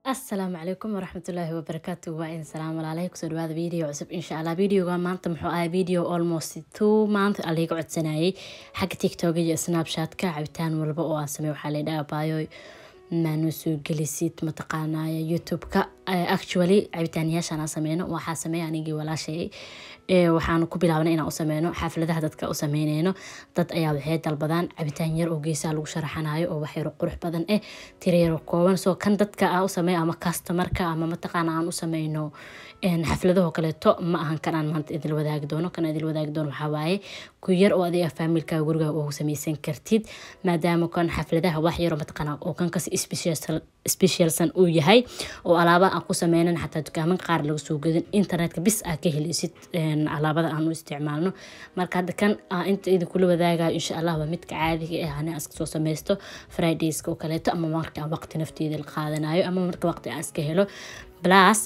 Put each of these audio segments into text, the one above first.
asalaamu calaykum waraxmatullaahi wabarakaatu waa in salaam walaalay kusoo dhawaada video cusub insha allah videoga maanta muxuu ahay video almost two month a liiga codsanayay xagga tiktok iyo snapshatka cabitaan walba oo aan samey waxaa laydhaha baayoy maanu soo gelisid mataqaanaya youtube-ka actually cabitaanyaashaan aan sameyno waxaa sameeya anigii walaashay waxaan ku bilaabna inaan u sameyno xaafladaha dadka u sameyneyno dad ayaa waxay dalbadaan cabitaan yar oo geesaha lagu sharaxanayo oo wax yaro qurux badan eh tira yaro kooban soo kan dadka aan u sameeyo ama customarka ama mataqaana aan u sameyno xafladahoo kaleeto ma ahan kan aan maanta idil wadaagi doono kan idil wadaagi doono waxaa waaye ku yar oo adiga faamilka guriga ugu sameysan kartid maadaama kan xafladaha wax yaro mataqaana oo kan kasi specialsan uu yahay oo alaaba aan ku sameynan xataa dukaaman qaar laga soo gadin internetka bis aa ka heleysid alaabada aan u isticmaalno marka hadda kan inta idinkula wadaagayo insha allah waa midka caadiga ah ani iska soo sameysto fridayska oo kaleeto ama marka aan waqti nafteeda la qaadanayo ama marka waqti aan iska helo plus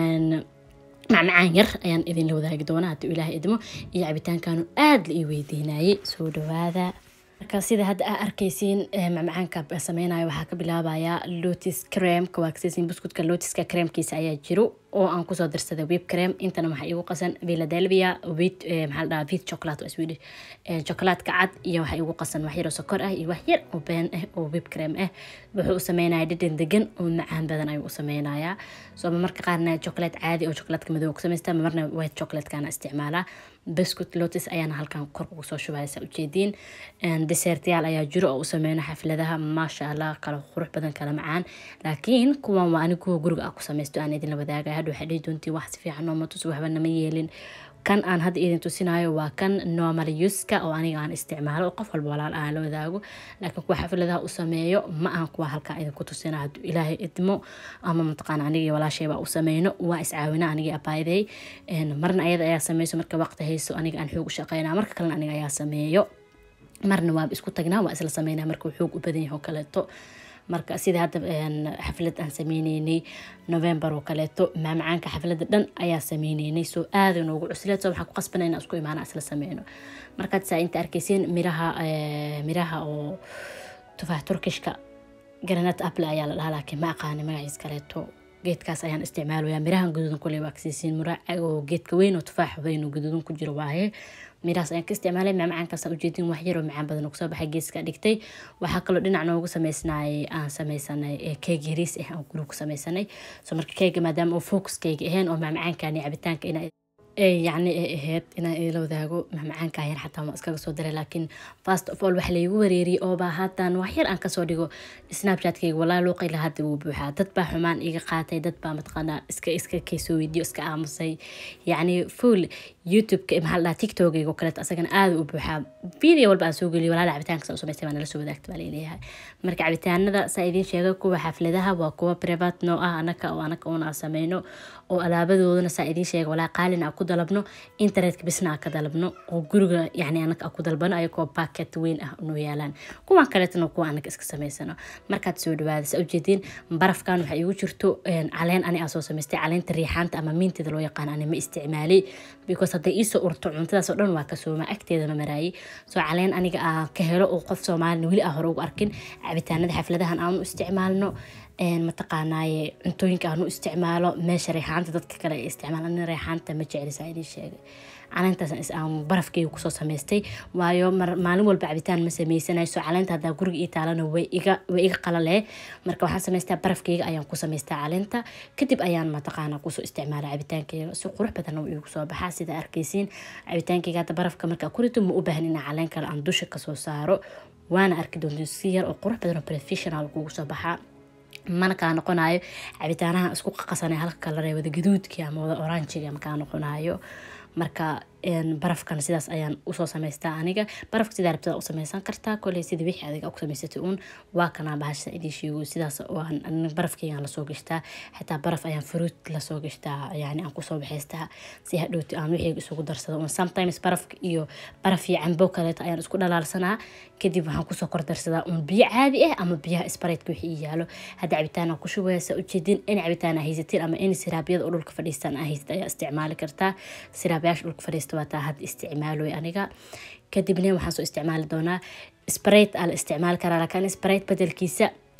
macmacaan yar ayaan idinla wadaagi doonaa haddii ilaahay idmo iyo cabitaankaanu aada la ii weydiinayay soo dhawaada marka sida hadda aa arkaysiin macmacaanka sameynayo waxaa ka bilaabayaa lotis cremka waa kasaysiin buskutka lotiska cremkiisa ayaa jiro oo aan kusoo darsaday web crem intana waxaa igu qasan philadelphia wit maxaa la dhahaa wit chocolate swedish chocolatka cad iyo waxaa igu qasan wax yar oo sokor ah iyo wax yar oo been ah oo web crem ah wuxuu u sameynaya dhadhan degan oo macaan badan ayuu u sameynayaa so marka qaarna chocolate caadi oo chocolatka madow ku samaysta marna white chocolatekana isticmaalaa biscuit lotus ayaana halkan kor ugu soo shubaya saa ujeediin desertyaal ayaa jiro oo u sameyna xafladaha maasha allah kala qurux badan kala macaan laakiin kuwan waa ani kuwa guriga ah ku samaysto aan idinla wadaagaya hadha waxay dhihi doontiin wax si fiican nooma tus waxba nama yeelin kan aan hadda idin tusinayo waa kan normal uska oo aniga aan isticmaalo qof walba walaal aan la wadaago laakiin kuwa xafladaha u sameeyo ma aan kuwa halkaa idinku tusina hadduu ilaahay idmo ama mataqaana anigii walaashaybaa u sameyno waa iscaawina anigii abaaydey marna ayada ayaa sameyso marka waqti hayso aniga aan xoog u shaqeynaa marka kalena aniga ayaa sameeyo marna waa isku tagnaa waa isla sameynaa marka uu xoog u badan yahay oo kaleeto marka sida hadda xaflad aan sameyneynay november oo kaleeto maamacaanka xaflada dhan ayaa sameyneynay soo aada noogu cusleed soo waxaa ku qasbana inaan isku imaana isla sameyno markaad saa inta arkeysiin miraha miraha oo tufaax turkishka granat apple ayaa la dhahaa laakiin ma aqaani magaciis kaleeto geedkaas ayaan isticmaalaya mirahan gaduudan kule waa kasisiin muraaca oo geedka weyn oo tufaax weyn oo gaduudan ku jiro waaye mirahaas ayaan ka isticmaalay maamacaankaas ujeedin wax yar oo macaan badan oo kusoo baxay geeska dhigtay waxaa kaloo dhinac noogu sameysnay aan sameysanay keeg yariis ah aan guriga ku sameysanay so marka keega maadaama oo focuskeyga ahayn oo maamacaankani cabitaanka ina yacni ay ahayd inaan idila wadaago macmacaanka yar xataa waa iskaga soo daray laakiin fast of all waxa laygu wareeriyey ooba haatan wax yar aan kasoo dhigo snapchatkayga walaa luuqayla hadda wuu buuxaa dad baa xumaan iga qaatay dad baa mataqaanaa iska iska kaysoo weydiyo iska aamusay yacni full youtube-ka maxaa la dhahaa tiktokayga oo kaleeto asagana aada u buuxaa video walba aan soo geliyo walaala cabitaanka saa u samaystay baa nala soo wadaagta baa laleeyahay marka cabitaanada saa idiin sheega kuwa xafladaha waa kuwa privat noo ah anaka oo anaka una aan sameyno oo alaabadoodana saa idiin sheega walaa qaalin aan ku dalabno internetka bisna aan ka dalabno oo guriga yacni anaka aan ku dalbano ayagoo packet weyn ah noo yaalaan kuwan kaleetana kuwa anaka iska samaysano markaad soo dhawaada saa ujeediin barafkan waxaa igu jirto caleen ani aan soo samaystay caleenta riixaanta ama miintida loo yaqaan ani ma isticmaalay because hadday iisoo urto cuntadaas oo dhan waa ka sooma agteeda ma maraayay soo caleen aniga aan ka helo oo qof soomaalina weli aan hore ugu arkin cabitaanada xafladahan aan u isticmaalno mataqaanaaye cuntooyinka aan u isticmaalo meesha reexaanta dadka kale ay isticmaal ani reexaanta ma jeclisa idin sheegay caleentaas aan barafkeyga kusoo samaystay waayo maalin walba cabitaan ma sameysanayso caleenta haddaa guriga ii taalana way iga way iga qalale marka waxaan samaystaa barafkeyga ayaan ku samaystaa caleenta kadib ayaan mataqaana kusoo isticmaala cabitaankeyga si qurux badan uu igu soo baxaa sida arkeysiin cabitaankeyga hadda barafka markaa kurito ma u baahan inaa caleen kale aan dusha kasoo saaro waana arki doontiin si yar oo qurux badan oo professional kugu soo baxaa mana kaa noqonayo cabitaanaha isku qaqasanay halka kala wada gaduudkii ama wada oranjiga makaa noqonayo marka barafkan sidaas ayaan usoo samaystaa aniga barafka sidaa rabtada u sameysan kartaa koley sida wixii adiga ku samaysatay uun waa kanaa bahasha idiin sheego sidaas barafkeygaan lasoo gashtaa xitaa baraf ayaan fruit lasoo gashtaa yani aan kusoo baxaystaa si hadhowti aan wixii isugu darsado un sometimes barafka iyo baraf iyo cambo kaleeto ayaan isku dhalaalsanaa kadib waxaan kusoo kordarsadaa un biyo caadi ah ama biyaha sbareydka wixii ii yaalo hadda cabitaan ku shubeysa ujeedin in cabitaan aa haysatiin ama in siraabyada oo dhulka fadhiistaan aa haysat ayaa isticmaali kartaa siraabyaasha dhulka fadhiista waa taa hadda isticmaaloy aniga kadibna waxaan soo isticmaali doonaa sprayt aa la isticmaali karaa laakiin sprayt bedelkiisa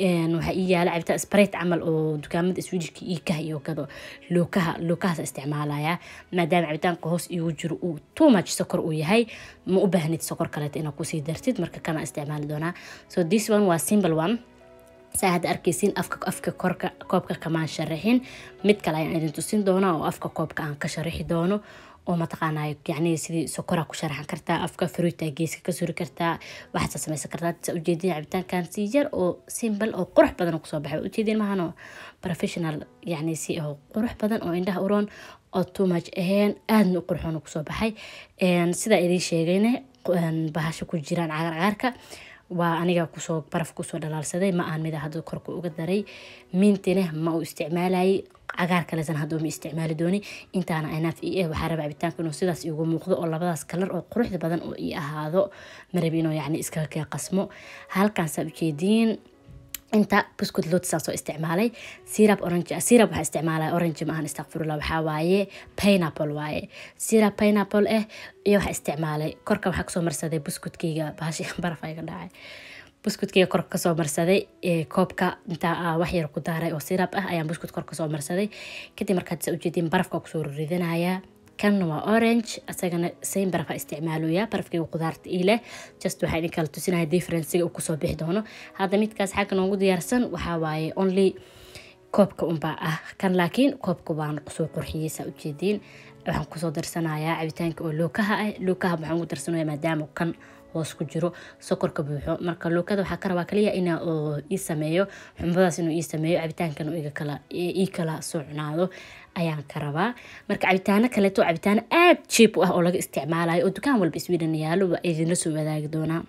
waxaa ii yaala cabitaan sprite camal oo dukaamada swedishka iikaha iyo gado lookaha lookahaas isticmaalaya maadaama cabitaanka hoos iigu jiro uu too much sokor uu yahay ma u baahnid sokor kaleeta inaad kusii dartid marka kana isticmaali doonaa so this one waa simple one saa hadda arkaysiin afka afka korka koobka kamaan sharaxin mid kale ayaan idin tusin doonaa oo afka koobka aan ka sharaxi doono oo mataqaanaa yacni sidii sokora ku sharaxan kartaa afka fruita geeska ka suri kartaa waxaad samaysan kartaa sa ujeedin cabitaankan si yar oo simple oo qurux badan kusoo baxay ujeedin mahano professional yacni si oo qurux badan oo indhaha uroon oo too much ahayn aadna u qurxoon kusoo baxay sidaa idiin sheegayne bahasha ku jiraan cagaar cagaarka waa aniga kusoo baraf kusoo dhalaalsaday ma aan mida hadda korka uga daray mintine ma uu isticmaalayay cagaar kalesan hadda ma isticmaali dooni intaana anaaf i eh waxaa raba cabitaanka inuu sidaas igu muuqdo oo labadaas kalar oo quruxda badan oo ii ahaado marabi inuu yacni iskaga kee qasmo halkaan saa ujeediin inta buskud lotisaan soo isticmaalay sirab orange sirab waxaa isticmaalaya orange maahan istakfirullah waxaa waaye pineapple waaye sirab pineapple eh iyo waxaa isticmaalay korka waxaa kasoo marsaday buskudkeyga bahashi baraf iga dhacay buskudkeyga korka kasoo marsaday koobka intaa wax yar ku daaray oo sirab ah ayaan buskud kor kasoo marsaday kadib markaad sa ujeediin barafka kusoo ridanaya kan waa orange asagana same barafa isticmaalooya barafkayga qudaarta ii leh just waxaa idin kala tusinaya differencega uu kusoo bixi doono hadda midkaas xagga noogu diyaarsan waxaa waaye only koobka unbaa ah kan laakiin koobka waan kusoo qurxiyey saa ujeediin waxaan kusoo darsanayaa cabitaanka oo lookaha ah lookaha waxaan ugu darsanaya maadaama kan hoos ku jiro sokorka buuxo marka lookada waxaa ka rabaa kaliya in ii sameeyo xumadaas inuu ii sameeyo cabitaankan ii kala socnaado ayaan ka rabaa marka cabitaano kaleeto cabitaano aad jiib u ah oo laga isticmaalayo oo dukaan walba sweden yaalo waa idinla soo wadaagi doonaa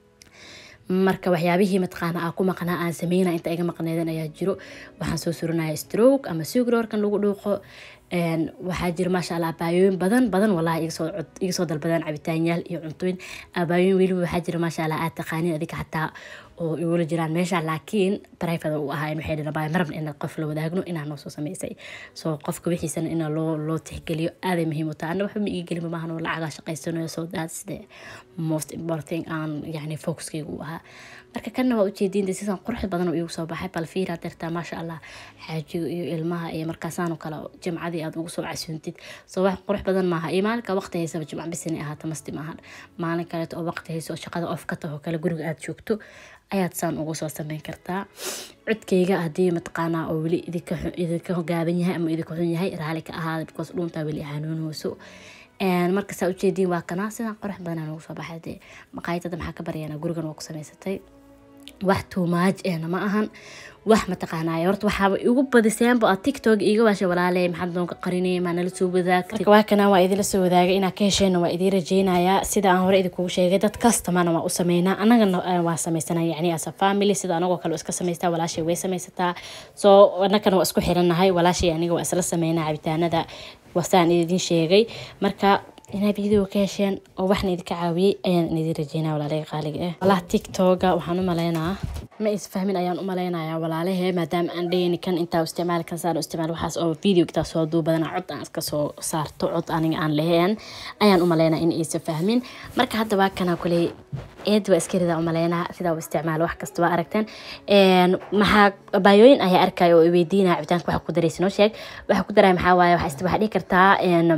marka waxyaabihii mataqaana aa ku maqnaa aan sameyna inta iga maqneedan ayaa jiro waxaan soo suranaya stroke ama sugroorkan lagu dhuuqo waxaa jira maasha allah abaayooyin badan badan walahi iga soo dalbadaan cabitaanyaal iyo cuntooyin abaayooyin weliba waxaa jira maasha allah aad taqaanin adiga xataa oo igula jiraan meesha laakiin private u ahaa waxay dhihin abaa marabna inaad qof la wadaagno inaa noo soo samaysay so qofka wixiisana in loo loo tixgeliyo aaday muhiim u tahay ana waxba ma ii gelin maahan oo lacagaa shaqaysanayo so that's the most important thing aan yani focuskayga u ahaa marka kanna waa ujeediin sisan qurux badan oo iigu soo baxay bal fiiraad dirtaa maasha allah xaajiga iyo ilmaha iyo markaasaanoo kale jimcadii aad ugu soo casuuntid soo wax qurux badan maaha iyo maalinka waqti haysaba jimca bisinay ahaata masti maahan maalin kaleeto oo waqti hayso oo shaqada off ka taho kale guriga aad joogto ayaad saan ugu soo sameyn kartaa codkayga haddii mataqaanaa oo weli idinka gaaban yahay ama idinka xun yahay raali ka ahaada because dhuuntaa weli hanuunhooso markasaa ujeediin waa kanaa sidaan qurux badanaa noogu soo baxay dee maqaayadada maxaa ka baryaana gurigan waa ku samaysatay wax tuumaaj ehna ma ahan wax mataqaanay horta waxaaba igu badiseenba aad tiktok iiga waasha walaale maxaad noonka qarinay maa nala soo wadaagtay marka waa kana waa idinla soo wadaagay inaa ka hesheenna waa idiin rajeynayaa sida aan hore idinkugu sheegay dad kastamana waa u sameynaa anagana waa samaysana yacni as a family sida anagoo kale iska samaystaa walaashay way samaysataa soo anagana waa isku xirannahay walaashay aniga waa isla sameynaa cabitaanada wasaan idin sheegay marka inaa video ka hesheen oo waxna idinka caawiyey ayaan idin rajeynaa walaalahey qaaliga ah walaha tiktoga waxaan u maleynaa ma isfahmin ayaan u maleynayaa walaalahe maadaama aan dheyni kan intaa isticmaali kan saan isticmaal waxaas oo video intaa soo duubadana cod aan iska soo saarto cod aniga aan lahayn ayaan u maleynaa in aysa fahmin marka hadda waa kana kuley eed waa iska ridaa u maleynaa sidaa u isticmaalo wax kasta waa aragteen maxaa baayooyin ayaa arkaya oo weydiinaya cabitaanka waxa ku daraysa noo sheeg waxa ku daraya maxaa waaye waxaa dhihi kartaa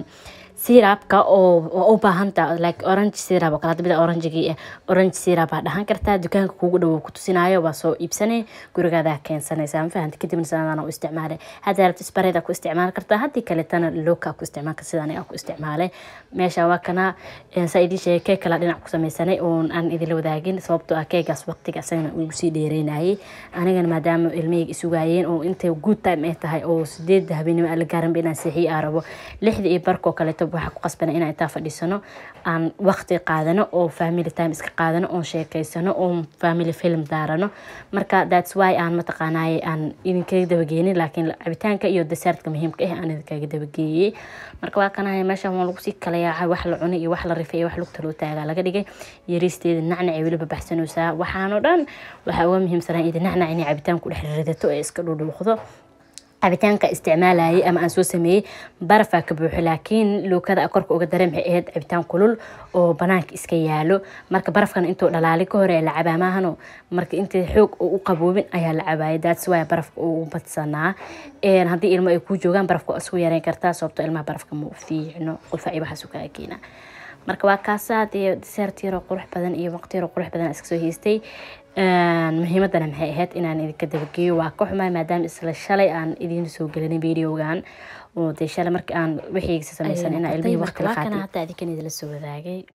sirabka oo u baahanta like orange sirab oo kale hadda mida orangegii ah orange sirab baa dhahan kartaa dukaanka kugu dhow ku tusinayo waa soo iibsanay gurigaadaa keensanaysaa ma fahamta kadibna sidaan u isticmaalay hadda rabta spareda ku isticmaali kartaa haddii kaletana looka ku isticmaal kartaa sidaan aan ku isticmaalay meesha waa kana saa idin sheegay keeg kala dhinac ku samaysanay oon aan idinla wadaagin sababtoo ah keegaas waqtiga asagana uu sii dheereynayay anigana maadaama ilmahayga isugaayeen oo intay good time ay tahay oo sideedda habeenimo aan la gaaranba inaan seexiyo aan rabo lixda iyo barkoo kaleeto waxaa ku qasbana inaan intaa fadhiisano aan waqti qaadano oo family time iska qaadano oon sheekeysano oon family film daarano marka thats why aan mataqaanaaye aan idinkaga dabageenin laakiin cabitaanka iyo desertka muhiimka ah aan idinkaga dabageeyey marka waa kanahay meeshan waa lagu sii kala yaacay wax la cunay iyo wax la rifay iyo wax lugta loo taagaa laga dhigay yariisteeda nacnacay weliba baxsanaysaa waxaanoo dhan waxaa uga muhiimsanaa idi nacnac inay cabitaan ku dhex ridato ee iska dhudhuuqdo cabitaanka isticmaalayay ama aan soo sameeyey barafaa ka buuxo laakiin luukada korka uga dare maxay ahayd cabitaan kulul oo banaanka iska yaalo marka barafkan intuu dhalaali ka hore la cabaa maahano marka inta xoog u qaboobin ayaa la cabaayay daats waaya barafka uu badsanaa haddii ilmo ay ku joogaan barafka waa isku yareyn kartaa sababto ilmaha barafka ma fiicno qufa iyo waxaas kaa keena marka waa kaasaa dee deseert yaroo qurux badan iyo waqti yaroo qurux badan iska soo haystay muhiimadana maxay ahayd inaan idinka dabageeyo waa ka xumaay maadaama isla shalay aan idiin soo gelinin videogan oo dee shalay markii aan wixiigsa samaysan inaa ilmihii waqti la qaatay hataa idinkan idila soo wadaagay